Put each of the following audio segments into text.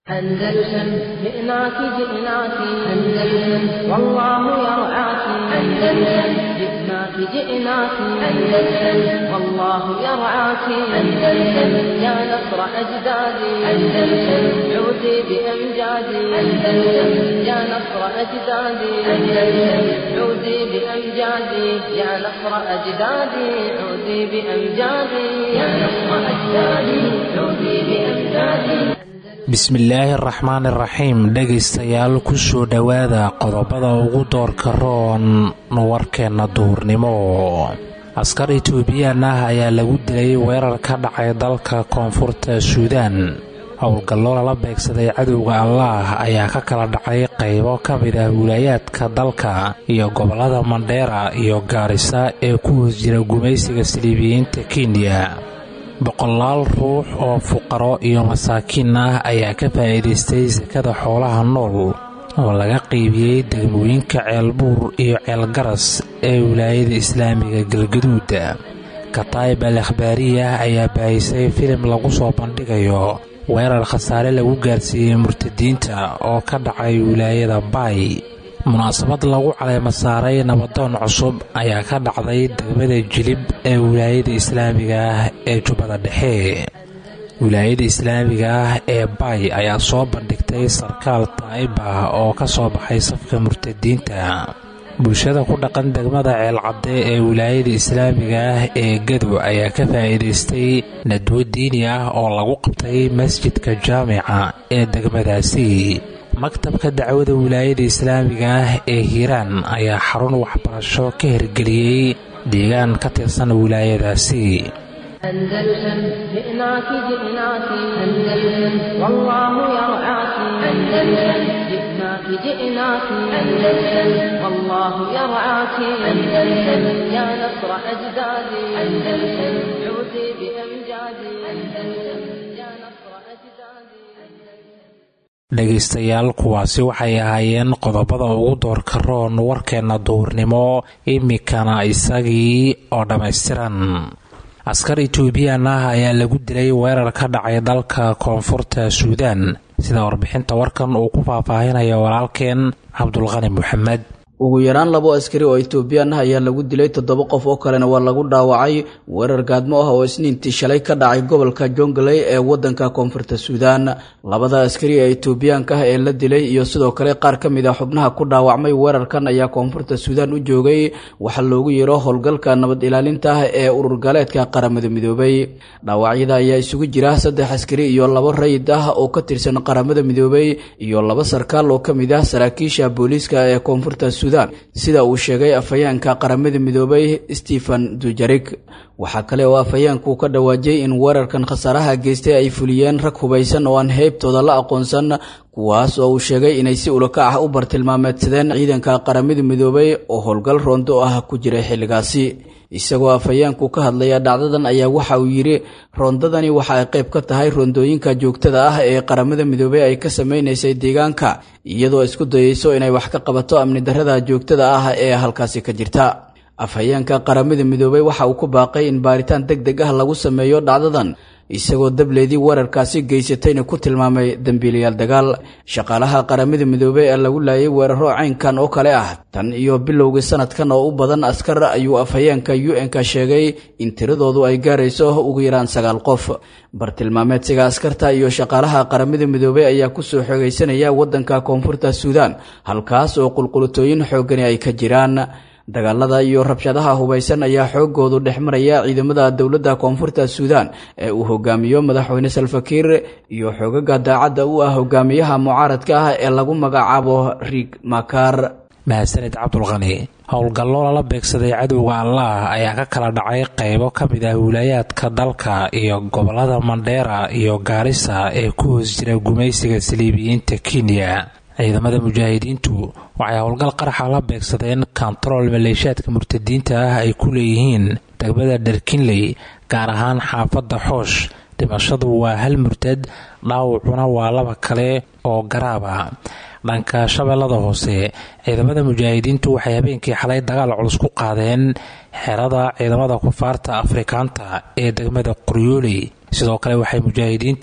أندلسن جئناك جئناك أندلسن والله يرعاك أندلسن جئناك جئناك أندلسن والله يرعاك أندلسن يا نصر أجدادي أندلسن عودي بأمجادي أندلسن يا نصر أجدادي أندلسن عودي بأمجادي يا نصر أجدادي عودي بأمجادي يا نصر أجدادي عودي بأمجادي bismillaahi araxmaan iraxiim dhegaystayaal kusoo dhowaada qodobada ugu doorka roon warkeenna duhurnimo askar etoobiyaan ah ayaa lagu dilay weerar ka dhacay dalka koonfurta suudaan howlgallo lala beegsaday cadowga allaah ayaa ka kala dhacay qaybo ka mid ah wilaayaadka dalka iyo gobollada mandheera iyo gaarisa ee ku hoos jira gumaysiga saliibiyiinta kenya boqolaal ruux oo fuqaro iyo masaakiin ah ayaa ka faa'iidaystay sakada xoolaha nool oo laga qiibiyey degmooyinka ceelbuur iyo ceelgaras ee wilaayada islaamiga galgaduud kataib al akhbaariyah ayaa baahisay filim lagu soo bandhigayo weerar khasaare lagu gaarsiiyey murtadiinta oo ka dhacay wilaayada baay munaasabad lagu caleema saaray nabadoon cusub ayaa ka dhacday degmada jilib ee wilaayada islaamiga ah ee jubbada dhexe wilaayada islaamiga ah ee baay ayaa soo bandhigtay sarkaal taa'ib ah oo ka soo baxay safka murtadiinta bulshada ku dhaqan degmada ceelcadde ee wilaayada islaamiga ah ee gadow ayaa ka faa'iidaystay nadwo diini ah oo lagu qabtay masjidka jaamica ee degmadaasi maktabka dacwada wilaayada islaamiga ah ee hiiraan ayaa xarun waxbarasho ka hirgeliyey deegaan ka tirsan wilaayadaasi أندلسن جئناك جئناك أندلسن والله يرعاك أندلسن جئناك جئناك أندلسن والله يرعاك أندلسن يا نصر أجدادي أندلسن عودي بأمجادي أندلسن يا نصر أجدادي dhegaystayaal kuwaasi waxay ahaayeen qodobada ugu doorka roon warkeenna duhurnimo imikana isagii oo dhammaystiran askar etoobiyaan ah ayaa lagu dilay weerar ka dhacay dalka koonfurta suudaan sida warbixinta warkan uu ku faahfaahinaya walaalkeen cabdulqani moxamed ugu yaraan labo askari oo etoobiyaan ah ayaa lagu dilay toddoba qof oo kalena waa lagu dhaawacay weerar gaadmo ah oo isniintii shalay ka dhacay gobolka jongley ee wadanka koonfurta suudaan labada askari ee etoobiyaanka ah ee la dilay iyo sidoo kale qaar ka mid a xubnaha ku dhaawacmay weerarkan ayaa koonfurta suudaan u joogay waxaa loogu yeero howlgalka nabad ilaalinta ah ee urur gaaleedka qaramada midoobay dhaawacyada ayaa isugu jira saddex askari iyo labo rayid ah oo ka tirsan qaramada midoobay iyo laba sarkaal oo ka mid ah saraakiisha booliiska ee koonfurta suudaan sida uu sheegay afhayeenka qaramada midoobay stephen dujarig waxaa kale oo afhayeenku ka dhawaajiyey in weerarkan khasaaraha geystay ay fuliyeen rag hubaysan oo aan heybtooda la aqoonsan kuwaas oo uu sheegay inay si ulakac ah u bartilmaameedsadeen ciidanka qaramada midoobay oo howlgal roondo ah ku jiray xilligaasi isagoo afhayeenku ka hadlaya dhacdadan ayaa waxa uu yidhi roondadani waxa ay qayb ka tahay roondooyinka joogtada ah ee qaramada midoobey ay ka samaynaysay deegaanka iyadoo isku dayeyso inay wax ka qabato amni darrada joogtada ah ee halkaasi ka jirta afhayeenka qaramada midoobey waxa uu ku baaqay in baaritaan deg deg ah lagu sameeyo dhacdadan isagoo dableedii weerarkaasi geysatayna ku tilmaamay dembiilayaal dagaal shaqaalaha qaramada midoobey ee lagu laayay weeraro caynkan oo kale ah tan iyo bilowgii sanadkan oo u badan askar ayuu afhayeenka u n-ka sheegay in tiradoodu ay gaarayso ugu yaraan sagaal qof bartilmaameedsiga askarta iyo shaqaalaha qaramada midoobey ayaa kusoo xoogaysanaya waddanka koonfurta suudaan halkaas oo qulqulutooyin xoogani ay ka jiraan dagaalada iyo rabshadaha hubaysan ayaa xoogoodu dhex maraya ciidamada dowladda koonfurta suudaan ee uu hogaamiyo madaxweyne salfakiir iyo xoogaga daacadda u ah hogaamiyaha mucaaradka ah ee lagu magacaabo riig makaar mahadsanid cabdulqani howlgallo lala beegsaday cadowga allaah ayaa ka kala dhacay qaybo ka mid ah wilaayaadka dalka iyo gobollada mandheera iyo gaarisa ee ku hoos jira gumaysiga saliibiyiinta kenya ciidamada mujaahidiintu waxay howlgal qaraxa la beegsadeen kontarool maleeshaadka murtadiinta ah ay ku leeyihiin degmada dharkinley gaar ahaan xaafadda xoosh dhimashadu waa hal murtad dhaawacuna waa laba kale oo garaaba dhanka shabeellada hoose ciidamada mujaahidiintu waxay habeenkii xalay dagaal culus ku qaadeen xerada ciidamada kufaarta afrikaanta ee degmada qoryooley sidoo kale waxay mujaahidiintu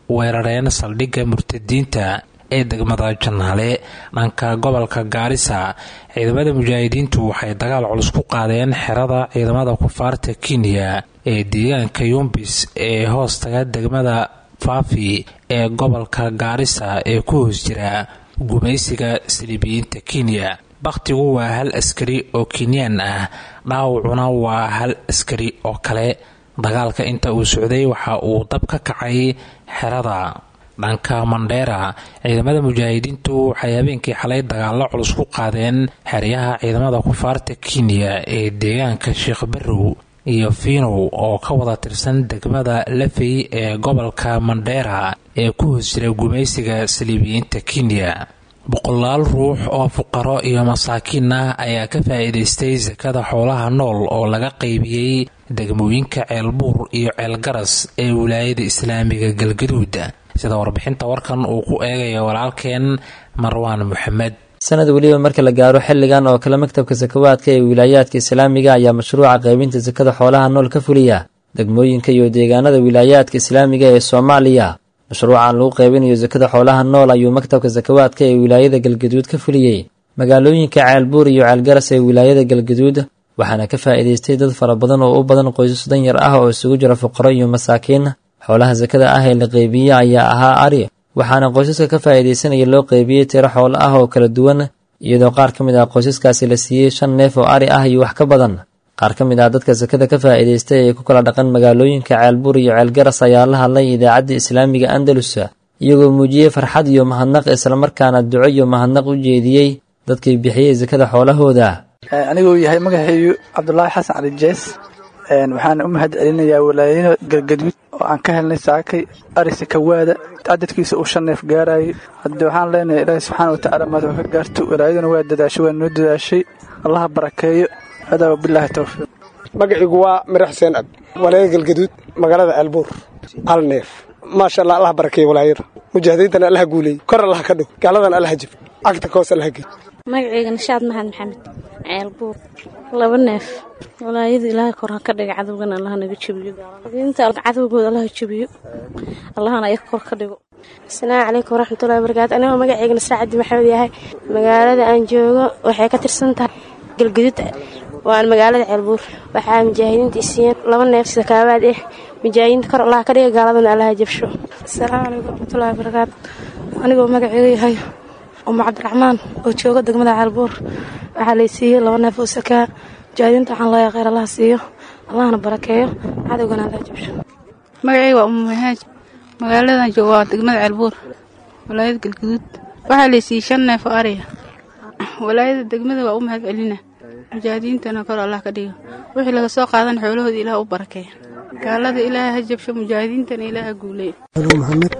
weerareen saldhigga murtadiinta ee degmada janaale dhanka gobolka gaarisa ciidamada mujaahidiintu waxay dagaal culus ku qaadeen xerada ciidamada kufaarta kenya ee deegaanka yumbis ee hoostaga degmada faafi ee gobolka gaarisa ee ku hoos jira gumaysiga saliibiyiinta kenya bakhtigu waa hal askari oo kenyaan ah dhaawacuna waa hal askari oo kale dagaalka inta uu socday waxa uu dab ka kacay xerada dhanka mandheera ciidamada mujaahidiintu waxay habeenkii xalay dagaallo culus ku qaadeen xeryaha ciidamada kufaarta kenya ee deegaanka sheekh barrow iyo fiinow oo ka wada tirsan degmada lafey ee gobolka mandheera ee ku hoos jira gumaysiga saliibiyiinta kenya boqolaal ruux oo fuqaro iyo masaakiin ah ayaa ka faa'iidaystay sakada xoolaha nool oo laga qaybiyey degmooyinka ceelbuur iyo ceelgaras ee wilaayada islaamiga galgaduud sida warbixinta warkan uu ku eegayo walaalkeen marwaan moxamed sanad weliba marka la gaaro xilligan oo kale maktabka sakawaadka ee wilaayaadka islaamiga ayaa mashruuca qaybinta sakada xoolaha nool ka fuliya degmooyinka iyo deegaanada wilaayaadka islaamiga ee soomaaliya mashruucan lagu qaybinayo sakada xoolaha nool ayuu maktabka sakawaadka ee wilaayada galgaduud ka fuliyey magaalooyinka ceelbuur iyo ceelgaras ee wilaayada galgaduud waxaana ka faa'iidaystay dad fara badan oo u badan qoysas danyar ah oo isugu jira fuqaro iyo masaakiin xoolaha sakada ah ee la qeybiye ayaa ahaa ari waxaana qoysaska ka faa'iidaysanaya loo qeybiyey tiro xoolo ah oo kala duwan iyadoo qaar ka mid ah qoysaskaasi la siiyey shan neef oo ari ah iyo wax ka badan qaar ka mid ah dadka sakada ka faa'iidaystay ee ku kala dhaqan magaalooyinka ceelbuur iyo ceelgaras ayaa la hadlay idaacadda islaamiga andalus iyagoo muujiyey farxad iyo mahadnaq islamarkaana duco iyo mahadnaq u jeediyey dadkii bixiyey sakada xoolahooda aniguu yahay magaxeeyu cabdulaahi xasan cali jees waxaana u mahad celinayaa walaayada galgaduud oo aan ka helnay saakay ari sakawaada cadadkiisa uu shan neef gaarayay hadde waxaan leenahay ilaahi subxaana watacaala maad ka gaarto walaayaduna waa dadaashay waa noo dadaashay allaha barakeeyo hadaa wabilaahi towfiiq magaciigu waa mirax xuseen ab walaayada galgaduud magaalada ceelbuur hal neef maasha allah allaha barakeeyo walaayada mujaahidiintana allaha guuleeyey kor allaha ka dhig gaaladana allaha jib cagta koos allaha gey magaceyga nishaad maxamed maxamed ceelbuur laba neef walaayada ilaahay kor ha ka dhiga cadowgana allaha naga jebiyo diinta cadowgooda allaha jebiyo allahana ayaga kor ka dhigo asalaamu calaykum waraxmatullahi wabarakaatu anigoo magaceyga nasraa cabdi maxamed yahay magaalada aan joogo waxay ka tirsan tahay galgaduud waan magaalada ceelbuur waxaa mujaahidiinta isiiyeen laba neef sakaabaad ah mujaahidiinta kor allaha ka dhiga gaaladana allaha jabsho asalaamu calaykum waraxmatullahi wabarakaatu anigoo magaceyga yahay umu cabdiraxmaan oo jooga degmada ceelbuur waxaa lay siiyey laba neef oo sakaa mujaahidiinta waxaan leeyahay kheyr allaha siiyo allahna barakeeyo cadowgana allaha jabsho magaceyga waa umu mahaaj magaaladan jooga waa degmada ceelbuur walaayada galguduud waxaa lay siiyey shan neef oo ariya walaayada degmada waa u mahad celina mujaahidiintana kor allah ka dhigo wixii laga soo qaadan xoolahooda ilaah u barakeeya gaalada ilaaha ha jabsho mujaahidiintana ilaah ha guuleeya maxamed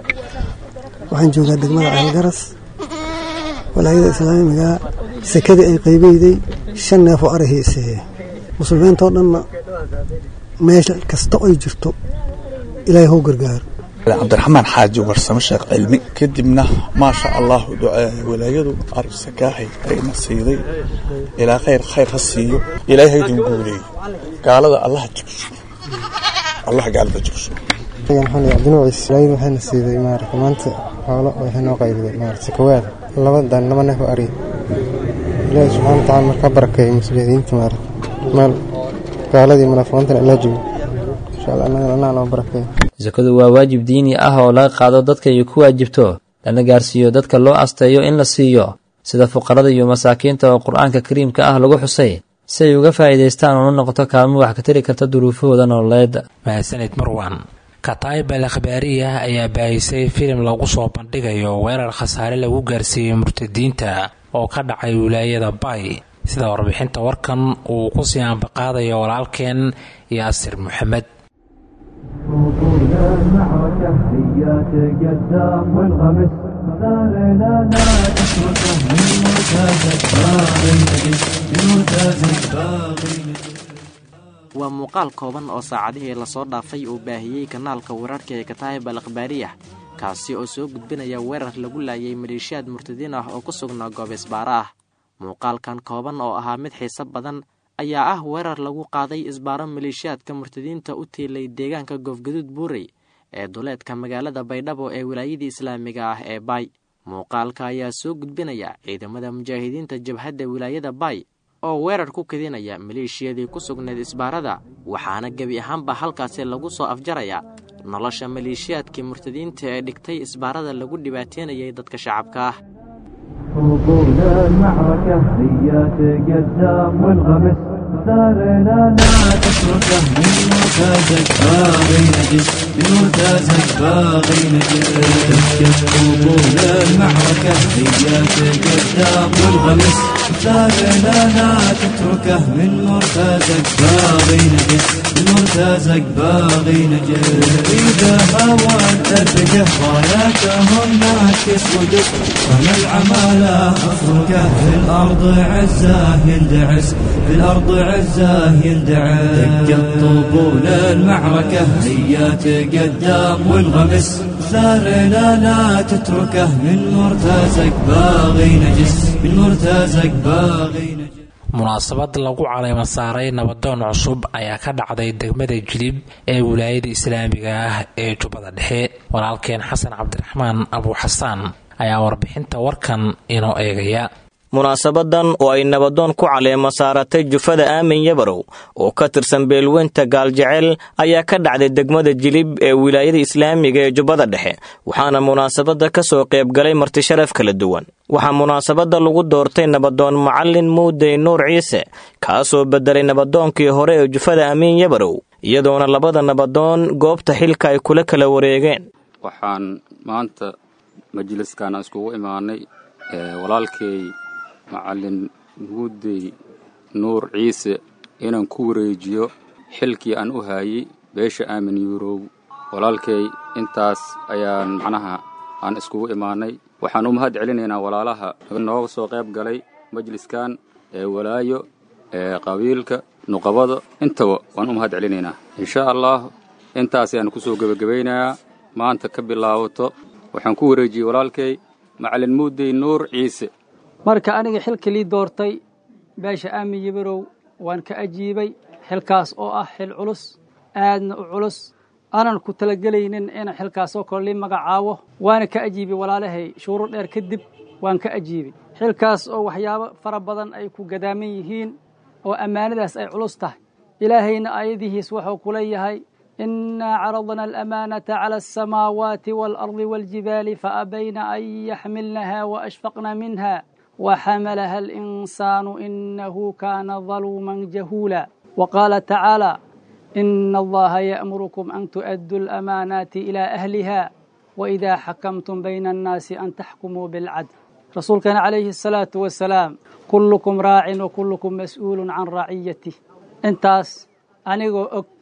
waxaan joogaa degmada ceelgaras walaayada islaamiga sekadii ay qaybeyday shan neef oo arahiisee muslimiintoo dhanna meesha kasta ay jirto ilaahay hou gargaaro cabdiraxmaan xaaji warsamo sheekh cilmi kadibna maasha allah walaayadu arsakaahay ayna siiday ilaa khayr khayr ha siiyo ilaahay haydin guuleeyo gaalada allaha jabsho allah gaalada jabsho cabdinuuciis walaayadu waxayna siiday maarata maanta xoolo waxay noo qaybiday maarata sakawaada labadan laba neef oo ari ilaahi subxaana watacaala markaa barakeeyo muslimiinta maarata meel gaaladii munaafiqiintana allah jebiyo insha allah annagana annaa noo barakeeyo sakadu waa waajib diini ah oo laga qaado dadka ay ku waajibto lana gaarsiiyo dadka loo asteeyo in la siiyo sida fuqarada iyo masaakiinta oo qur-aanka kariimka ah lagu xusay si ay uga faa'iidaystaan oona noqoto kaalmo wax ka tari karta duruufahooda nololeed mahadsanid marwan kataib al akhbaariya ayaa baahisay filim lagu soo bandhigayo weerar khasaare lagu gaarsiiyey murtadiinta oo ka dhacay wilaayada bay sida warbixinta warkan uu ku sii ambaqaadayo walaalkeen yaasir maxamed waa muuqaal kooban oo saacadihii lasoo dhaafay uu baahiyey kanaalka weerarka ee kataayib al akhbaariyah kaasi oo soo gudbinaya weerar lagu laayay maleeshiyaad murtadiin ah oo ku sugnaa goob isbaaro ah muuqaalkan kooban oo ahaa mid xiise badan ayaa ah weerar lagu qaaday isbaaro maleeshiyaadka murtadiinta u tiilay deegaanka goofgaduud buurey ee duleedka magaalada baydhabo ee wilaayadii islaamiga ah ee baay muuqaalka ayaa soo gudbinaya ciidamada mujaahidiinta jabhadda wilaayada baay oo weerar ku kadinaya maleeshiyadii ku sugnayd isbaarada waxaana gebi ahaanba halkaasi lagu soo afjaraya nolosha maleeshiyaadkii murtadiinta ee dhigtay isbaarada lagu dhibaateynayay dadka shacabka ah طول المعركة هيا تقدم والغمس ثارنا لا تتركه من مرتازك باغي نجس من مرتازك باغي نجس طول المعركة هيا تقدم والغمس ثارنا لا تتركه من مرتازك باغي نجس من مرتازك باغي نجس إذا هوان أرتقه راياتهم نعكس ودق فما العمالة أفركه في الأرض عزاه يندعس في الأرض عزاه يندعس دقت طبول المعركة هيا تقدم والغمس ثارنا لا تتركه من مرتازك باغي نجس من مرتازك باغي نجس munaasabad lagu caleyma saaray nabadoon cusub ayaa ka dhacday degmada jilib ee wilaayada islaamiga ah ee jubbada dhexe walaalkeen xasan cabdiraxmaan abu xasaan ayaa warbixinta warkan inoo eegaya munaasabadan oo ay nabadoon ku caleema saaratay jufada aamin yabarow oo ka tirsan beelweynta gaaljecel ayaa ka dhacday degmada jilib ee wilaayada islaamiga ee jubbada dhexe waxaana munaasabada ka soo qaybgalay martisharaf kala duwan waxaa munaasabada lagu doortay nabadoon macalin muudey nuur ciise kaasoo bedelay nabadoonkii hore ee jufada amiin yabarow iyadoona labada nabadoon goobta xilka ay kula kala wareegeen waxaan maanta majliskan iskugu imaanay walaalkay macalin muudey nuur ciise inaan ku wareejiyo xilkii aan u haayey beesha aamin yurow walaalkay intaas ayaan macnaha aan iskugu imaanay waxaan u mahad celinaynaa walaalaha nooga soo qayb galay majliskan ee walaayo ee qabiilka nuqabada intaba waan u mahad celinaynaa insha allah intaas ayaan kusoo gebagabaynayaa maanta ka bilaabato waxaan ku wareejiyey walaalkay macalin muudey nuur ciise marka aniga xilka lii doortay beesha aamin yabarow waan ka ajiibay xilkaas oo ah xil culus aadna u culus aanan ku talagelaynin inaan xilkaasoo kale lii magacaabo waana ka ajiibay walaalahay shuuro dheer kadib waan ka ajiibay xilkaas oo waxyaabo fara badan ay ku gadaaman yihiin oo ammaanadaas ay culus tahay ilaahayna aayadihiis wuxuu ku leeyahay إنا عرضنا الأمانة على السماوات والأرض والجبال فأبين أن يحملنها وأشفقن منها وحملها الإنسان إنه كان ظلوما جهولا وقال تعالى إن الله يأمركم أن تؤدوا الأمانات إلى أهلها وإذا حكمتم بين الناس أن تحكموا بالعدل رسول كان عليه الصلاة والسلام كلكم راع وكلكم مسؤول عن رعيته انتاس أنيغو أك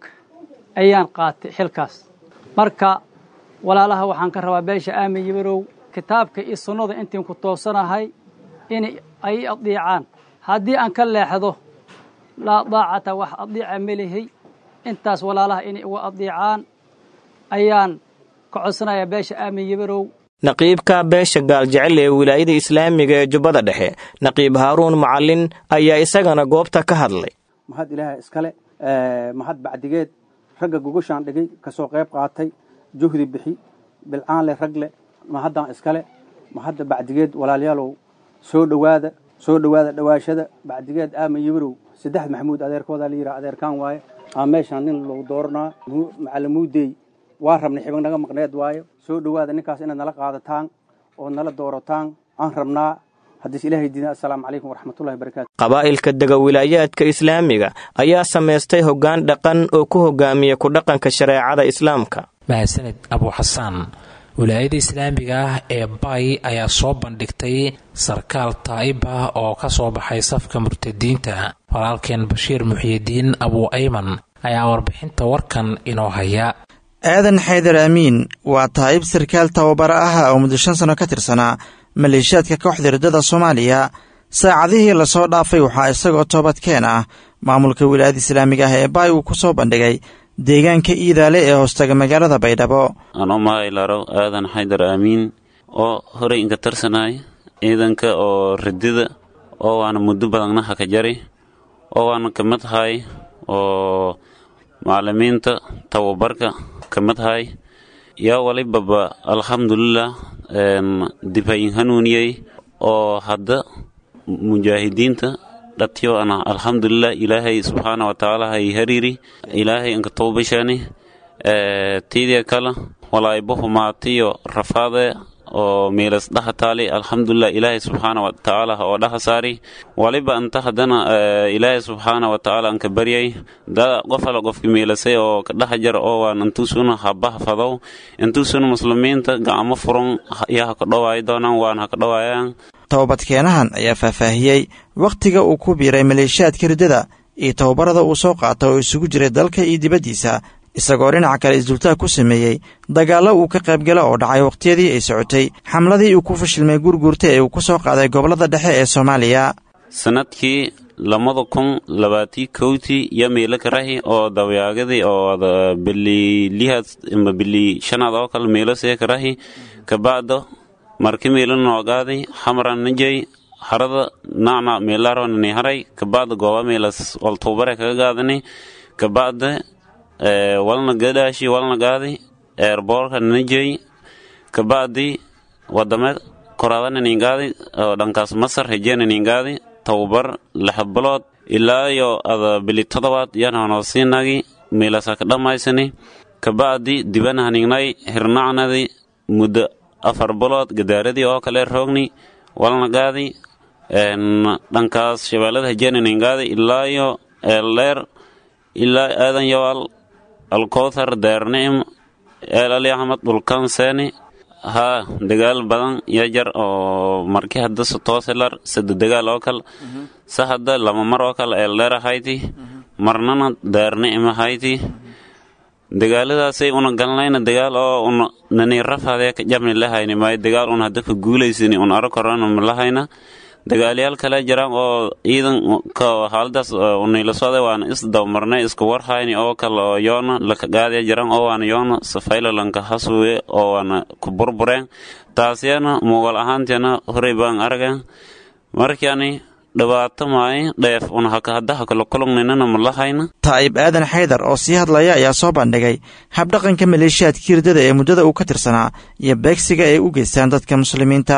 ayaan qaatay xilkaas marka walaalaha waxaan ka rabaa beesha aamin yabarow kitaabka iyo sunnada intiin ku toosanahay in ay adiicaan haddii aan ka leexdo laa daacata wax adiica melihay intaas walaalaha inay uga adiicaan ayaan ka codsanayaa beesha aamin yabarow naqiibka beesha gaaljecel ee wilaayada islaamiga ee jubbada dhexe naqiib haaruun macalin ayaa isagana goobta ka hadlay mahad ilaaha iskale mahad bacdigeed ragga gogoshaan dhigay ka soo qayb qaatay juhdi bixi bilcaanle ragle mahaddan iskale mahadda bacdigeed walaalayaalow soo dhowaada soo dhowaada dhowaashada bacdigeed aamin yabarow saddex maxamuud adeerkooda la yidhaha adeerkaan waaye aa meeshaan nin lagu dooranaa macalin muudey waa rabnay xibig naga maqneed waayo soo dhowaada ninkaas inaad nala qaadataan oo nala doorataan aan rabnaa haddiis ilaahay diina assalaamu calaykum waraxmatullahi barakaatu qabaa'ilka dega wilaayaadka islaamiga ayaa samaystay hoggaan dhaqan oo ku hogaamiya ku dhaqanka shareecada islaamka mahadsanid abu xasaan wilaayada islaamiga ah ee bay ayaa soo bandhigtay sarkaal taa'ib ah oo ka soo baxay safka murtadiinta walaalkeen bashiir muxiyidiin abu ayman ayaa warbixinta warkan inoo haya aadan xaydar amiin waa taa'ib sarkaal tababaro ah oo muddo shan sano ka tirsanaa maleeshiyaadka kooxda riddada soomaaliya saacadihii lasoo dhaafay waxaa isagoo toobadkeen ah maamulka wilaayada islaamiga ah ee baay uu ku soo bandhigay deegaanka iidaale ee hoostaga magaalada baydhabo anoo mahaylaro aadan xaydar aamiin oo horey inka tarsanaay ciidanka oo ridida oo waana muddo badannaha ka jari oo waana ka madhaay oo macalimiinta tababarka ka madhaay yaa walibaba alxamdulilah dibayin hanuuniyey oo hadda mujaahidiinta dhatyo ana alxamdulilah ilaahay subxaana watacaala hay hariiri ilaahay inka toobashani tiidia kala walaybo humaatiyo rafaade oo meelas dhaha taali alxamdulilah ilaahay subxaana watacaala oo dhaha saari waliba anta haddana ilaahay subxaana watacaala anka baryay da qof ala qofki meelasay oo ka dhaha jar oo waan intuusuna habaha fadow intuusuna muslimiinta gacmo furan yaa haka dhowaayi doonaan waan haka dhowaayaan tobabadkeenahan ayaa faahfaahiyey wakhtiga uu ku biiray maleeshiyaadka riddada iyo tababarada uu soo qaata oo isugu jiray dalka iyo dibaddiisa isagoo dhinaca kale isdultaag ku sameeyey dagaallo uu ka qaybgala oo dhacay wakhtiyadii ay socotay xamladii uu ku fashilmay gurguurta ee uu ku soo qaaday gobollada dhexe ee soomaaliya sanadkii labada kun labaatii kowtii iyo meelo karahi oo dawyaagadii oo bili lihaad ama bili shanaad oo kale meelo see karahi kabacdo marki meelo noogaaday xamran najay harada nacna meelaronani haray kabacda gooba meelas waltuubare kaga gaadani kabacda walna gadhaashi walna gaadi eerboorka najay kabacdi wadame koraadananingaadi oo dhankaas masar hejeenaningaadi tababar lix bilood ilaa iyo ada bili todobaad yananoosiinagi meelasa ka dhammaysani kabacdi dibanahaningnay hirnacnadi muddo afar bilood gadaaradii oo kale roogni walna gaadi dhankaas shabeellada hejeenaningaadi ilaa iyo eeldheer ilaa aadan yawaal alkowthar daarnicim eel ali axmed dhulkan seeni haa dagaal badan yajar oo markii hadda sotooselar sado dagaal oo kal sa hadda lama mar oo kale eeldheer ahayti marnana daarnicim ahayti dagaaladaasay una galnayna dagaal oo una nani rafadee ka jabni lahayni maayo dagaal un hadda ka guulaysani un aro korona ma lahayna dagaalyaal kale jiraan oo ciidanka xaaladaas unayla socday waana isdabmarnay isku warhayni oo kale oo yoona laka gaadaya jiraan oo waana yoona safaylalanka hasuwe oo waana ku burbureen taasyana muuqal ahaanteena horey baan argan markaani dhibaato maayo dheef una haddaha kala kulugnaynana ma lahayna taa'ib aadan xaydar oo sii hadlaya ayaa soo bandhigay habdhaqanka maleeshiyaadkii riddada ee muddada uu ka tirsanaa iyo beegsiga ay u geystaan dadka muslimiinta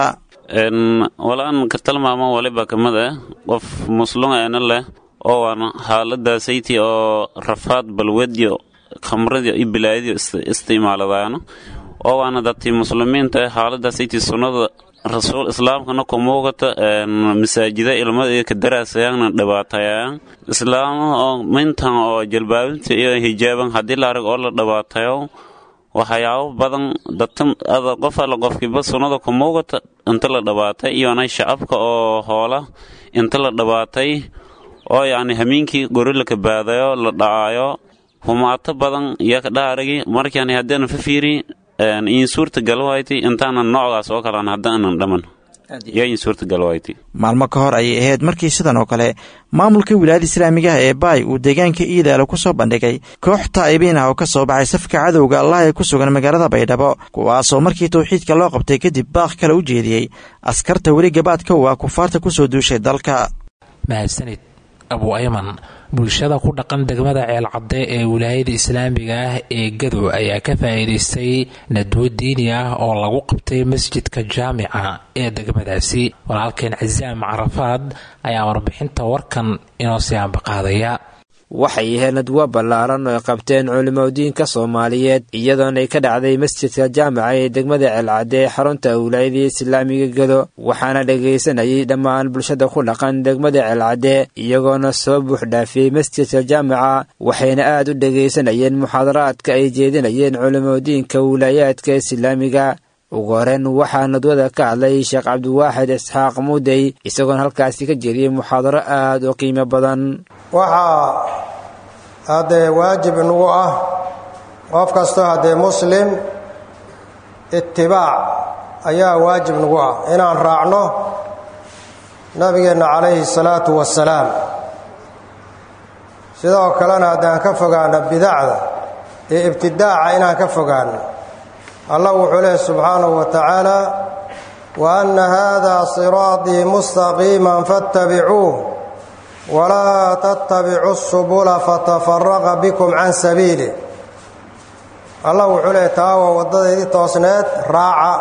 walaan ka tilmaamo waliba kamid ah qof muslum eena leh oo waana xaaladaasaytii oo rafaad balwadiyo khamradiyo iyo bilaayadiyo isticmaaladaano oo waana dadtii muslimiinta ah xaaladaasaytii sunnada rasuul islaamkana ku muuqata masaajida ilmada ka daraasayaan dhibaatayaan islaama oo mintan oo jalbaabinta iyo hijaaban haddii la arag oo la dhibaatayo waxyaabo badan dadada qof alla qofkiiba sunnada ku muuqata inta la dhabaatay iyona shacabka oo hoola inta la dhabaatay oo yacni hamiinkii gori la kabaadayo la dhacaayo humaato badan iyo kadhaarigi markaani haddaanan fafiiri in suurta galwayti intaanan noocgaas oo kalean haddaanan dhaman yaa in suurta galwayti maalmo ka hor ayay ahayd markii sidan oo kale maamulka wilaayada islaamigaha ee baay uu deegaanka iidaalo ku soo bandhigay koox taa'ibiin ah oo ka soo baxay safka cadowga allah ee ku sugan magaalada baydhabo kuwaasoo markii tawxiidka loo qabtay kadib baaq kale u jeediyey askarta weli gabaadka u ah kufaarta ku soo duushay dalka mahadsanid abu ayman bulshada ku dhaqan degmada ceelcadde ee wilaayada islaamiga ah ee gadow ayaa ka faa'iidaystay nadwo diini ah oo lagu qabtay masjidka jaamica ee degmadaasi walaalkeen casaam carafaad ayaa warbixinta warkan inoo sii ambaqaadaya waxay ahayd nadwo ballaaran oo ay qabteen culimadiinka soomaaliyeed iyadoona ay ka dhacday masjidka jaamaca ee degmada ceelcadde ee xarunta wilaayadii islaamiga gado waxaana dhagaysanayay dhammaan bulshada ku dhaqan degmada ceelcadde iyagoona soo buuxdhaafiyey masjidka jaamaca waxayna aad u dhagaysanayeen muxaadaraadka ay jeedinayeen culimadiinka wilaayaadka islaamiga ugu horeen waxaa nadwada ka hadlay sheekh cabdiwaaxid isxaaq muudey isagoona halkaasi ka jeediyey muxaadaro aad u qiimo badan waxaa haddee waajib inagu ah qof kastoo haddee muslim itibaac ayaa waajib nagu ah inaan raacno nabigeenna calayhi salaatu wasalaam sidoo kalena haddaan ka fogaano bidacda iyo ibtidaaca inaan ka fogaano allah wuxuu leehy subxaanahu wa tacaala wa anna haadaa siraatii mustaqiiman fattabicuuh walaa tattabicu subula fatafaraqa bikum can sabiili allah wuxuu leeyahy taa waa waddadeydii toosneed raaca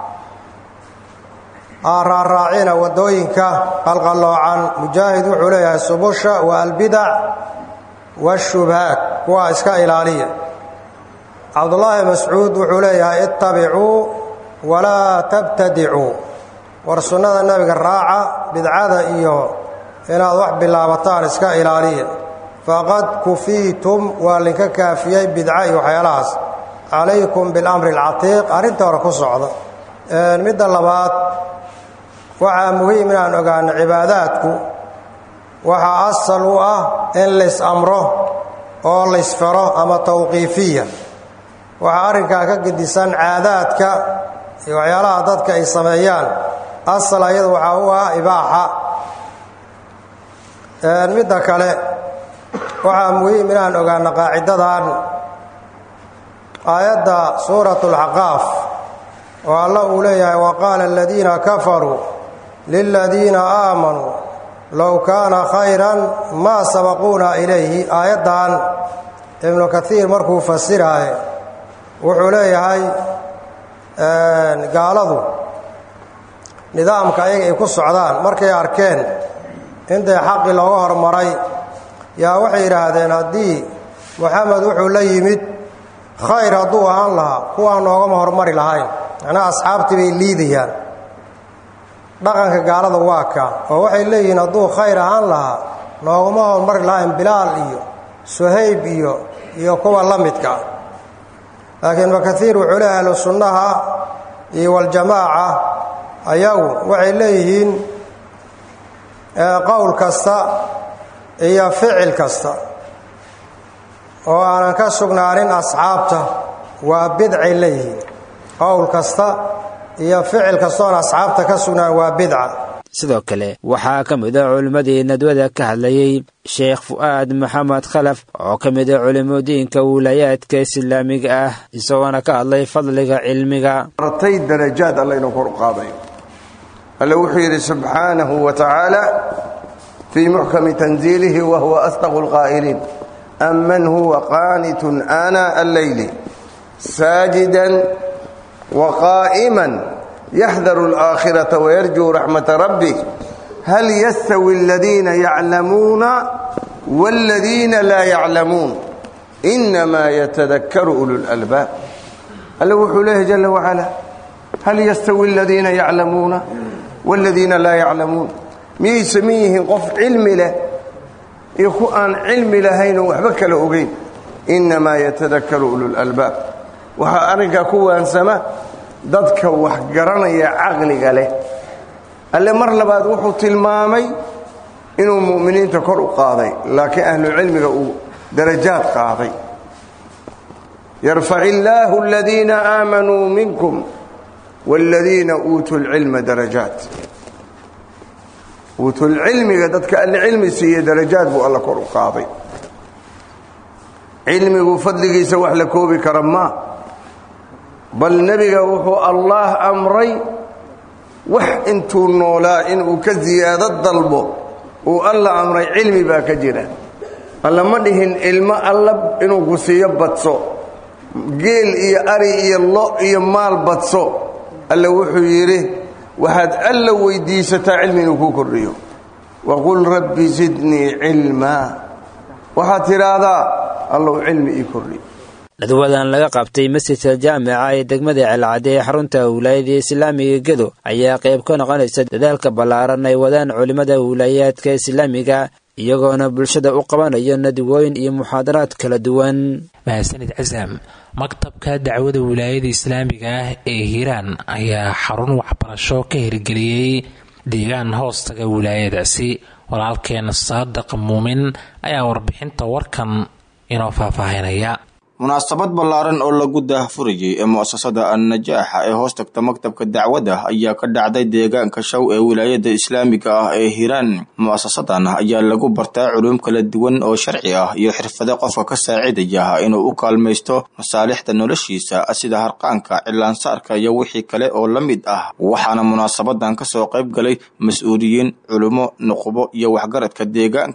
raaraacina waddooyinka qalqalloocan mujaahid wuxuu leeyahay subusha wa albidac waashubhaat kuwaa iska ilaaliya cabdullaahi mascuud wuxuu leeyahay ittabicuu walaa tabtadicuu war sunnada nebiga raaca bidcada iyo inaad wax bilaabataan iska ilaaliya faqad kufiitum waa linka kaafiyey bidca iyo waxyaalahaas calaykum bilamri alcatiiq arrinta hore ku socda midda labaad waxaa muhiim inaan ogaano cibaadaadku waxaa asal u ah in lays amro oo laysfaro ama tawqiifiya waxaa arrinkaa ka gedisan caadaadka iyo waxyaalaha dadka ay sameeyaan asal ayada waxaa u ah ibaaxa midda kale waxaa muhiim inaan ogaano qaacidadan aayadda suurat اlxaqaaf oo alla uu leeyahay waqaala aladiina kafaruu liladiina aamanuu low kaana khayran maa sabaquuna ilayhi aayaddan ibnu kaiir markuu fasiraaye wuxuu leeyahay gaaladu nidaamka ayaga ay ku socdaan markay arkeen intay xaqii looga hormaray yaa waxay yidhaahdeen haddii moxamed wuxuu la yimid khayr hadduu ahaan lahaa kuwaa noogama hormari lahayn macnaha asxaabtii bay liidayaan dhaqanka gaalada waa kaa oo waxay leeyihiin hadduu khayr ahaan lahaa noogama hormari lahayn bilaal iyo suhayb iyo iyo kuwa la midka laakiin ibnukaiir wuxuu leeyahay ahlu sunnaha iyo waljamaaca ayagu waxay leeyihiin qowl kasta iyo ficil kasta oo aanan ka sugnaanin asxaabta waa bidcay leeyihiin qowl kasta iyo ficil kastoon asxaabta ka sugnaan waa bidca sidoo kale waxaa ka mid a culimmadii nadwada ka hadlayey sheekh fu'aad maxamed khalaf oo ka mid a culimadiinka wiilaayaadka islaamiga ah isagoona ka hadlay fadliga cilmiga artay darajaad alla inuu kor u qaadayo alle wuxuu yidhi subxaanahu wa tacaala fii muxkami tanziilihi wa huwa asdaqu lqaa'iliin aman huwa qaanitun aanaa alleyli saajidan wa qaa'iman yaxdaru alaakhirata wayarjuu raxmata rabbih hal yastawi aladiina yaclamuuna waaladiina laa yaclamuun inamaa yatadakaru ulu lalbaab alle wuxuu leeyahy jala wacala hal yastawi aladiina yaclamuuna waaladiina laa yaclamuun miyay saman yihiin qof cilmi leh iyo ku aan cilmi lahaynoo waxba kala ogeyn innamaa yatadakaru ululalbaab waxaa arrinkaa ku waansama dadka wax garanaya caqliga leh alle mar labaad wuxuu tilmaamay inuu mu'miniinta kor u qaaday laakiin ahlucilmiga uu darajaad qaaday yarfac illaahu aladiina aamanuu minkum waaladiina uutuu lcilma darajaat uutulcilmiga dadka alle cilmi siiye darajaad buu alla kor u qaaday cilmigu fadligiisa wax la koobi kara maa bal nebiga wuxuu allaah amray wax intuu noolaa inuu ka siyaado dalbo uu alla amray cilmi baa ka jira alla ma dhihin ilmo alla inuu ku siiyo badso geel iyo ari iyo lo iyo maal badso alle wuxuu yidhi waxaad alla weydiisataa cilmi inuu kuu kordhiyo waqul rabbi zidnii cilmaa waxaad tidhaahdaa allow cilmi ii kordhi nadwadan laga qabtay masjidka jaamica ee degmada celcadde ee xarunta wilaayada islaamiga gedo ayaa qayb ka noqonaysa dadaalka ballaaran ay wadaan culimmada wilaayaadka islaamiga iyagoona bulshada u qabanayo nadwooyin iyo muxaadaraad kala duwan mahadsanid casaam maktabka dacwada wilaayada islaamiga ah ee hiiraan ayaa xarun waxbarasho ka hirgeliyey deegaan hoostaga wilaayadaasi walaalkeen saadiq muumin ayaa warbixinta warkan inoo faahfaahinaya munaasabad ballaaran oo lagu daahfurayay ee mu'asasada annajaaxa ee hoos tagta maktabka dacwadda ayaa ka dhacday deegaanka shaw ee wilaayada islaamiga ah ee hiiraan mu'asasadan ayaa lagu bartaa culuum kala duwan oo sharci ah iyo xirfado qofka ka saacidaya inuu u kaalmaysto masaalixda noloshiisa sida harqaanka cilaansaarka iyo wixii kale oo la mid ah waxaana munaasabadan kasoo qayb galay mas-uuliyiin culummo nuqubo iyo waxgaradka deegaanka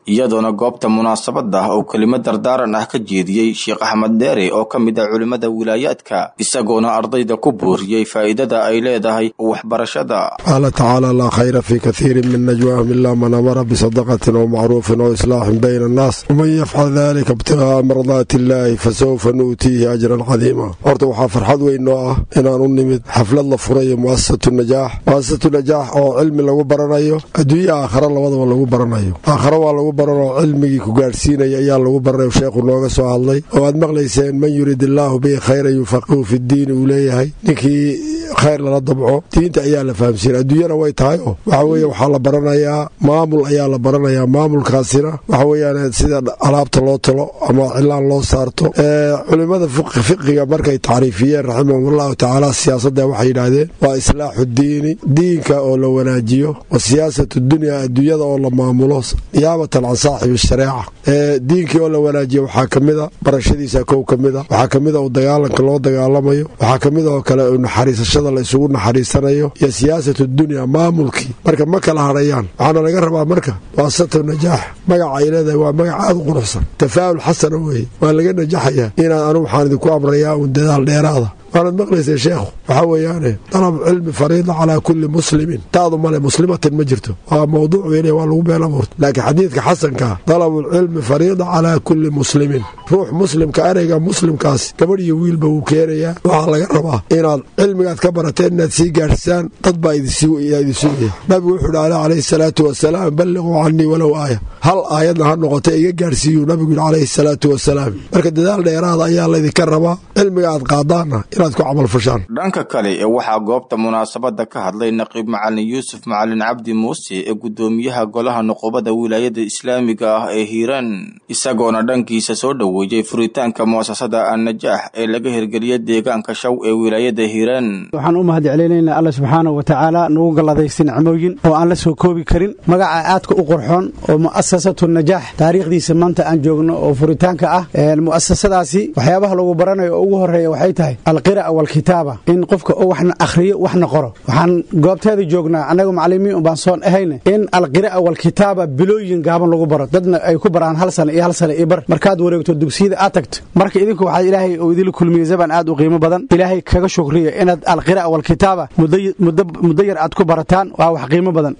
iyadoona goobta munaasabada uu kelimo dardaaran ah ka jeediyey sheekh axmed dheere oo ka mid ah culimmada wilaayaadka isagoona ardayda ku booriyey faa'iidada ay leedahay waxbarashada qaala tacaala laa khayra fii kathiirin min najwaahum ilaa man amara bisadaqatin oo macruufin oo islaaxin bayna annaas waman yafcal dalika ibtigaaa mardaati illaahi fasawfa nu'tiihi ajran cadiima horta waxaa farxad weyn noo ah inaan u nimid xaflad la furayo mu'asasatu najaax mu'asasatu najaax oo cilmi lagu baranayo adduunya aakhara labadaba lagu baranayo aakhara waa lagu baranoo cilmigii ku gaadhsiinaya ayaa lagu baranayo sheekhu nooga soo hadlay oo aad maqlayseen man yurid illaahu bihi khayran yufaqihu fidiini uu leeyahay ninkii khayr lala dabco diinta ayaa la fahamsiina adduunyana way tahay oo waxa weeye waxaa la baranayaa maamul ayaa la baranayaa maamulkaasina waxa weeyaan sida alaabta loo talo ama cilaan loo saarto culimmada fiqiga markay tacriifiyeen raximahumullahu tacaala siyaasadda waxay yidhaahdeen waa islaaxu diini diinka oo la wanaajiyo wa siyaasatu dunya adduunyada oo la maamulo niyaabatan can saaxibi shareeca diinkii oo la wanaajiyo waxaa ka mida barashadiisa kow ka mida waxaa ka mida u dagaalanka loo dagaalamayo waxaa ka mid oo kale naxariisashada la isugu naxariisanayo iyo siyaasatu dunya maamulkii marka ma kala hadhayaan waxaana laga rabaa marka waasatu najaax magaca ay leedahay waa magac aada u quruxsan tafaa'ul xasana weeye waa laga najaxayaa inaan anu waxaan idinku amrayaa uun dadaal dheeraada waanad maqlaysay sheekhu waxaa weeyaane dalab cilmi fariida calaa kulli muslimin taadu male muslimatin ma jirto waa mawduuc weyn waa lagu been abuurta laakiin xadiidka xasankaa dalabulcilmi fariida calaa kulli muslimin ruux muslimka ereyga muslimkaas gabadh iyo wiilba wuu keenayaa waxaa laga rabaa inaad cilmigaad ka barateen inaad sii gaadhsaan dad baa idin sugaya nabigu wuxuu dhi ale calayhi salaatu wasalaam balliquu canii walow aaya hal aayadna ha noqota iga gaadhsiiyuu nabigu yidhi calayhi salaatu wasalaam marka dadaal dheeraada ayaa laydinka rabaa cilmiga aad qaadaanna dhanka kale ee waxaa goobta munaasabada ka hadlay naqiib macalin yuusuf macalin cabdi muuse ee guddoomiyaha golaha nuqubada wilaayada islaamiga ah ee hiiraan isagoona dhankiisa soo dhoweeyey furitaanka mu'asasada annajaax ee laga hirgeliya deegaanka shaw ee wilaayada hiiraan waxaan u mahad celinaynaa alla subxaanahu wa tacaala nagu galladaysta nicmooyin oo aan la soo koobi karin magaca aadka u qurxoon oo mu'asasatu najaax taariikhdiisa maanta aan joogno oo furitaanka ah mu'asasadaasi waxyaabaha lagu baranayo oo ugu horeeya waxay tahay alqira'a walkitaaba in qofka oo waxna akhriyo waxna qoro waxaan goobteeda joognaa annaga macalimiin ubaan soon ahayne in alqira'a walkitaaba bilooyin gaaban lagu baro dadna ay ku baraan hal sano iyo hal sano iyo bar markaad wareegto dugsiyada aad tagto marka idinku waxaa ilaahay oo idinla kulmiyey zaban aad u qiimo badan ilaahay kaga shukriya inaad alqira'a walkitaaba muddo yar aad ku barataan waa wax qiimo badan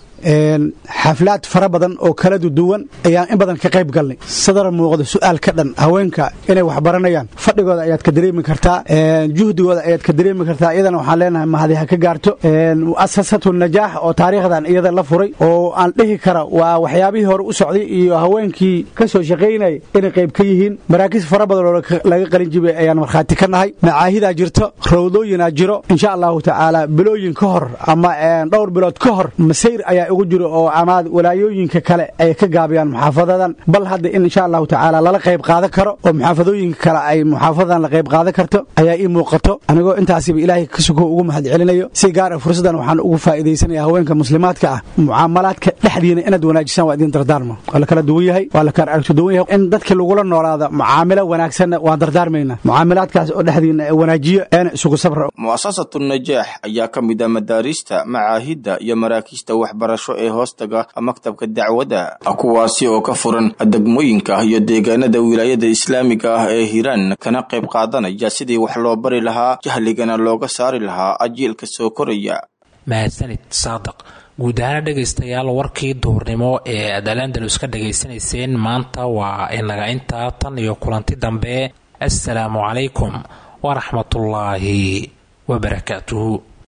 xaflaad fara badan oo kala duwan ayaan in badan ka qayb galnay sadar muuqda su'aal ka dhan haweenka inay wax baranayaan fadhigooda ayaad ka dareemi kartaa juhdigooda ayaad ka dareemi kartaa iyadana waxaan leenahay mahadi ha ka gaarto mu'asasatu najaax oo taariikhdan iyada la furay oo aan dhihi kara waa waxyaabihii hore u socday iyo haweenkii ka soo shaqaynaya inay qayb ka yihiin maraakiis fara badan oo laga qalin jibay ayaan markhaati ka nahay macaahidaa jirto rawdooyinaa jiro insha allahu tacaala bilooyin ka hor ama dhowr bilood ka hor masayr ayaa ugu jiro oo amaad walaayooyinka kale ay ka gaabiyaan muxaafadadan bal hadda in insha allahu tacaala lala qayb qaadan karo oo muxaafadooyinka kale ay muxaafadadan la qayb qaadan karto ayaa ii muuqato anigoo intaasiba ilaahay ka suko ugu mahad celinayo si gaara fursaddan waxaan ugu faa'iidaysanaya haweenka muslimaadka ah mucaamalaadka dhexdiina inaad wanaajisaan waa idin dardaarma waa la kala duwan yahay waa la kala aragto duwan yahay in dadka lagula noolaada mucaamilo wanaagsanna waan dardaarmayna mucaamilaadkaas oo dhexdiina wanaajiyo eena isugu sabra mu'asasatu najaax ayaa ka mid ah madaarista macaahidda iyo maraakiista waxbarasho ee hoostaga maktabka dacwadda kuwaasi oo ka furan degmooyinka iyo deegaanada wilaayada islaamiga ah ee hiiraan kana qayb qaadanaya sidii wax loo bari lahaa jahligana looga saari lahaa ajiilka soo koraya mahadsanid saadiq guud ahaana dhegaystayaal warkii duurnimo ee aad alandalus ka dhegaysanayseen maanta waa inaga intaa tan iyo kulanti dambe assalaamu calaykum waraxmatullaahi wabarakaatuhu